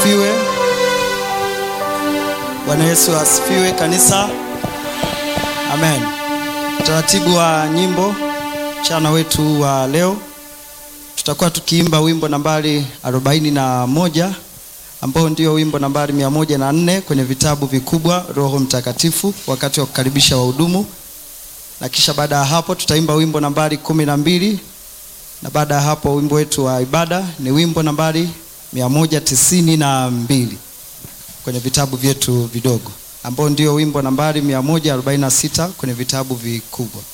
asifiwe. Bwana Yesu asifiwe kanisa. Amen. Utaratibu wa nyimbo mchana wetu wa leo tutakuwa tukiimba wimbo nambari arobaini na moja ambao ndio wimbo nambari mia moja na nne kwenye vitabu vikubwa Roho Mtakatifu wakati wa kukaribisha wahudumu, na kisha baada ya hapo tutaimba wimbo nambari kumi na mbili na baada ya hapo wimbo wetu wa ibada ni wimbo nambari mia moja tisini na mbili kwenye vitabu vyetu vidogo ambao ndio wimbo nambari mia moja arobaini na sita kwenye vitabu vikubwa.